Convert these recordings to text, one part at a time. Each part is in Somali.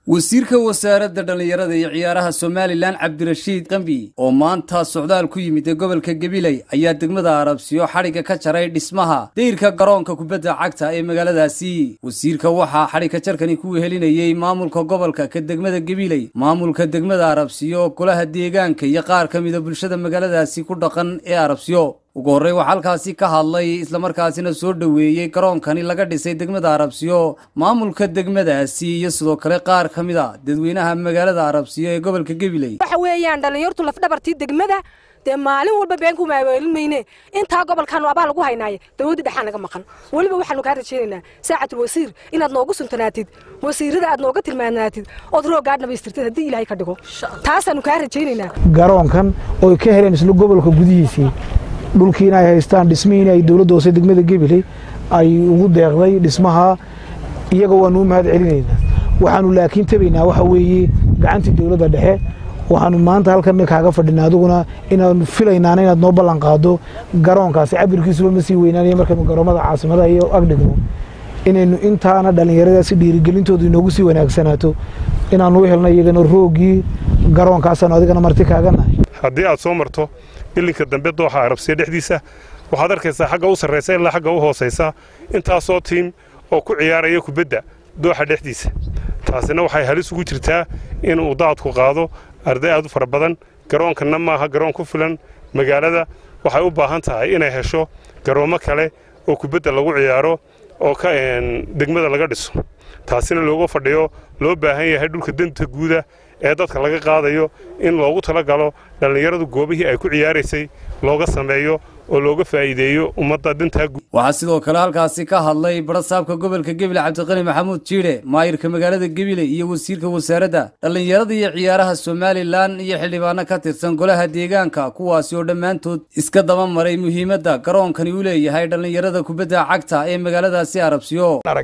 wasiirka wasaaradda dhallinyarada iyo ciyaaraha somalilan cabdirashiid qambi oo maanta socdaal ku yimid ee gobolka gabiley ayaa degmada arabsiyo xadhigga ka jaray dhismaha dayrka garoonka kubadda cagta ee magaaladaasi wasiirka waxaa xadhigka jarkani ku wehelinayey maamulka gobolka ka degmada gabiley maamulka degmada arabsiyo golaha deegaanka iyo qaar ka mida bulshada magaaladaasi ku dhaqan ee arabsiyo ugu horrey waxaa halkaasi ka hadlay islamarkaasina soo dhoweeyey garoonkani laga dhisay degmada arabsiyo maamulka degmadaasi iyo sidoo kale qaar ka mid a dadweynaha magaalada arabsiyo ee gobolka gabiley waxa weeyaan dhallinyartu lafdhabartii degmada dee maalin walba been ku maaweelin mayne intaa gobolkaanu abaa lagu haynaaye dawladda dhexaa naga maqan weliba waxaanu kaa rajaynaynaa saacatul wasiir inaad noogu suntanaatid wasiirada aad nooga tilmaanaatid ood rooggaa dhamaystirtid haddii ilaahay ka dhigo taasaanu kaa rajaynaynaa garoonkan oo ay ka heleen isla gobolka gudihiisii dhulkiina ay haystaan dhismihiina ay dowladda hoose degmada gabiley ay ugu deeqday dhismaha iyaga waanu u mahad celinaynaa waxaanu laakiin tabaynaa waxa weeye gacantii dowladda dhexe waxaanu maanta halkan kaaga fadhinaa adiguna inaanu filaynaana inaad noo ballan qaado garoonkaasi cabirkiisuba ma sii weynaanaya markaynu garoomada caasimadaha iyo agdhigno inaynu intaana dhallinyaradaasi dhiirigelintoodu inoogu sii wanaagsanaato inaanu u helno iyagana roogii garoonkaasanu adigana marti kaaganahay haddii aad soo marto bilinka dambe dooxa arabsiya dhexdiisa waxaad arkaysaa xagga u sarraysa ilaa xagga u hoosaysa intaasoo tiim oo ku ciyaaraya kubadda dooxa dhexdiisa taasina waxay halis ugu jirtaa inuu daadku qaado arday aad u fara badan garoonkanna maaha garoon ku filan magaalada waxay u baahan tahay inay hesho garoommo kale oo kubadda lagu ciyaaro oo ka degmada laga dhiso taasina looga fadhiyo loo baahan yahay dhulka danta guuda ee dadka laga qaadayo in loogu talagalo dhallinyaradu goobihii ay ku ciyaaraysay looga sameeyo oo looga faa'iideeyo ummadda dantaa guud waxaa sidoo kale halkaasi ka hadlay barasaabka gobolka gebile cabdiqani maxamuud jiidhe maayirka magaalada gebile iyo wasiirka wasaaradda dhallinyarada iyo ciyaaraha somalilan iyo xildhibaano ka tirsan golaha deegaanka kuwaasi oo dhammaantood iska daba maray muhiimadda garoonkani u leeyahay dhallinyarada kubadda cagta ee magaaladaasi arabsiyo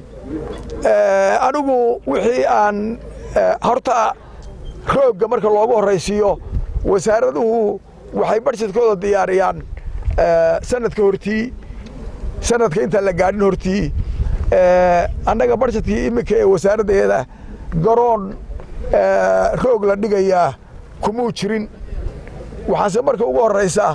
anigu wixii aan horta roogga marka loogu horraysiiyo wasaaraduhu waxay barshadkooda diyaariyaan sanadka hortii sanadka intaan la gaadhin hortii annaga barshadkii iminka ee wasaaraddeeda garoon roog la dhigayaa kumuu jirin waxaase marka ugu horraysa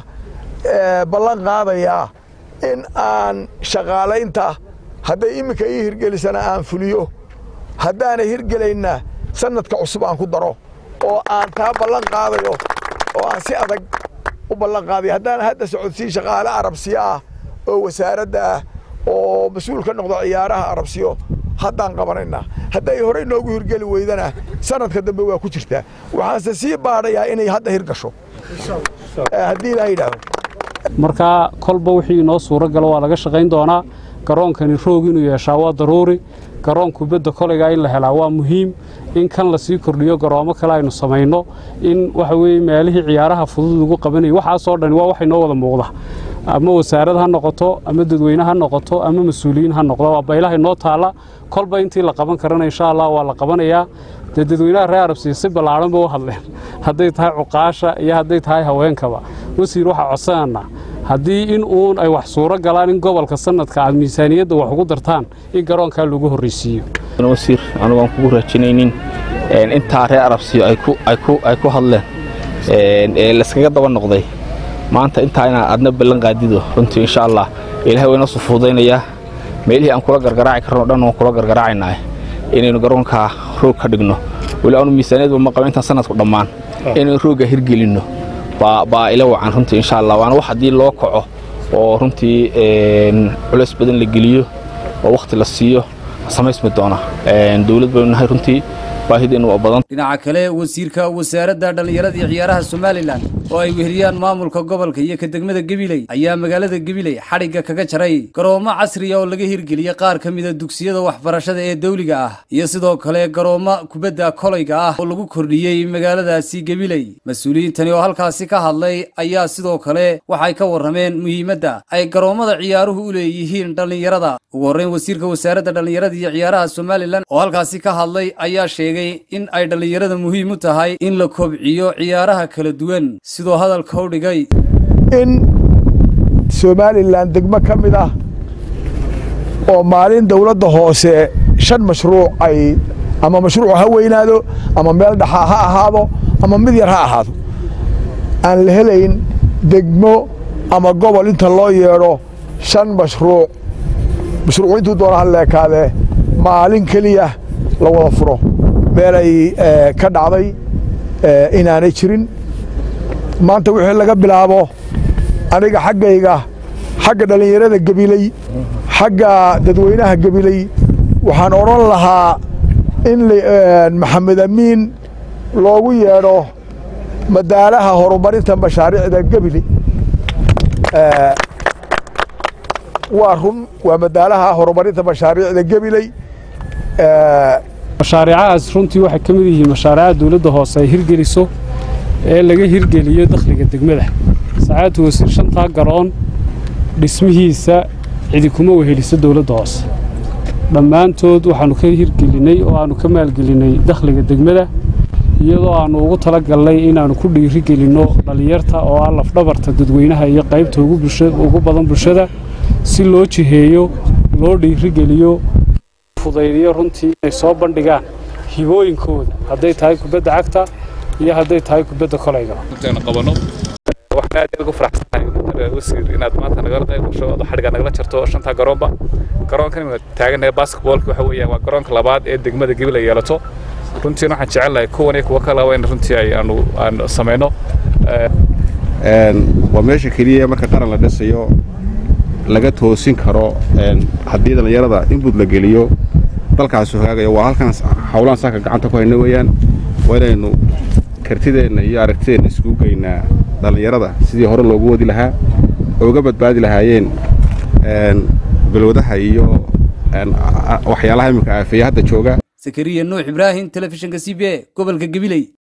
ballan qaadayaa in aan shaqaalaynta hadday iminka ii hirgelisana aan fuliyo haddaanay hirgelayna sanadka cusub aan ku daro oo aan taa ballan qaadayo oo aan si adag u ballan qaadayo haddaan hadda socodsiin shaqaale arabsiyo ah oo wasaaradda ah oo mas-uul ka noqdo ciyaaraha arabsiyo haddaan qabanaynaa hadday horey noogu hirgeli weydana sanadka dambe waa ku jirtaa waxaanse sii baadhayaa inay hadda hirgasho haddii ilaa yidhaahdo markaa kolba wixii inoo suuro galo waa laga shaqayn doonaa garoonkani roog inuu yeeshaa waa daruuri garoon kubadda kolaygaa in la helaa waa muhiim in kan lasii kordhiyo garoomo kale aynu samayno in waxa weye meelihii ciyaaraha fudud ugu qabanayay waxaasoo dhani waa wax inoo wada muuqda ama wasaarad ha noqoto ama dadweyne ha noqoto ama mas-uuliyiin ha noqdo waa baylaha inoo taalla kolba intii la qaban karana insha allah waa la qabanayaa dee dadweynaha reer arabsiya si ballaadhan ba u hadleen hadday tahay cuqaasha iyo hadday tahay haweenkaba wasiir waxaa codsanana haddii in uun ay wax suuro galaan in gobolka sanadka aad miisaaniyadda wax ugu dartaan in garoonkaa lagu horraysiiyo wasiir anugu aan kugu raajinaynin intaa reer arabsiyo ay ku hadleen ee layskaga daba noqday maanta intaa inaa aadna ballan qaadido runtii insha allah ilaahay wayna sufuudaynayaa meelihii aan kula gargaraaci karno dhan waan kula gargaraacaynaa inaynu garoonkaa roog ka dhigno weli aanu miisaaniyadba ma qaba intaan sanadku dhammaan inaynu roogga hirgelinno baa ila wacan runtii insha allah waana wax haddii loo kaco oo runtii culays badan la geliyo oo wakhti la siiyo samaysmi doona dowlad baynu nahay runtii baahideennu waa badan dhinaca kale wasiirka wasaaradda dhallinyarada iyo ciyaaraha somalilan oo ay weheliyaan maamulka gobolka iyo ka degmada gabiley ayaa magaalada gabiley xadhigga kaga jaray garoomo casriya oo laga hirgeliyey qaar ka mida dugsiyada waxbarashada ee dawliga ah iyo sidoo kale garoommo kubadda kolayga ah oo lagu kordhiyey magaaladaasi gabiley mas-uuliyiintani oo halkaasi ka hadlay ayaa sidoo kale waxay ka warrameen muhiimadda ay garoommada ciyaaruhu u leeyihiin dhallinyarada ugu horreyn wasiirka wasaaradda dhallinyarada iyo ciyaaraha somalilan oo halkaasi ka hadlay ayaa sheegay in ay dhallinyarada muhiim u tahay in la kobciyo ciyaaraha kala duwan sidoo hadalka u dhigay in somalilan degmo ka mid ah oo maalin dowladda hoose shan mashruuc ay ama mashruuc ha weynaado ama meel dhaxa ha ahaado ama mid yar ha ahaado aan la helayn degmo ama gobol inta loo yeedho shan mashruuc mashruucu intuu doona ha leekaadee maalin keliya la wada furo meelay ka dhacday inaanay jirin maanta wixii laga bilaabo aniga xaggayga xagga dhallinyarada gebiley xagga dadweynaha gebiley waxaan odhan lahaa in maxamed amiin loogu yeedho madaalaha horumarinta mashaariicda gebile waa run waa madaalaha horumarinta mashaariicda gebiley mashaariicahaas runtii waxay ka mid yihiin mashaariicaha dowladda hoose ay hirgeliso ee laga hirgeliyo dakhliga degmada sacaadtu wasiir shantaa garoon dhismihiisa cidi kuma weheliso dowladda hoose dhammaantood waxaannu ka hirgelinnay oo aannu ka maalgelinnay dakhliga degmada iyadoo aannu ugu tala galnay inaannu ku dhiirigelinno dhallinyarta oo ah lafdhabarta dadweynaha iyo qaybta ugu badan bulshada si loo jiheeyo loo dhiirigeliyo fudaydiyo runtii inay soo bandhigaan hibooyinkooda hadday tahay kubadda cagta iyo hadday tahay kubadda kolayga qabano waxaan aad ugu faraxsanahay wasiir inaad maanta nagala qayb gasho oo xadhiga nagala jarto shantaa garoonba garoonkan ima taaganahay basketballka waxa weeyaan waa garoonka labaad ee degmada gebil ay yeelato runtiina waxaan jecelahay kuwan iyo kuwa kalaba in runtii ay aanu aan samayno waa meesha keliya marka qaran la dhisayo laga toosin karo haddii dhallinyarada inbud la geliyo dalkaasu hagaagayo waa halkan hawlaan saaka gacanta ku hayna weeyaan waa inaynu kartideenna iyo aragtideenna iskugu geynaa dhallinyarada sidii hore loogu wadi lahaa oo uga badbaadi lahaayeen balwadaha iyo waxyaalaha iminka aafeeya hadda jooga sakariya nuux ibraahim telefishinka c b a gobolka gabiley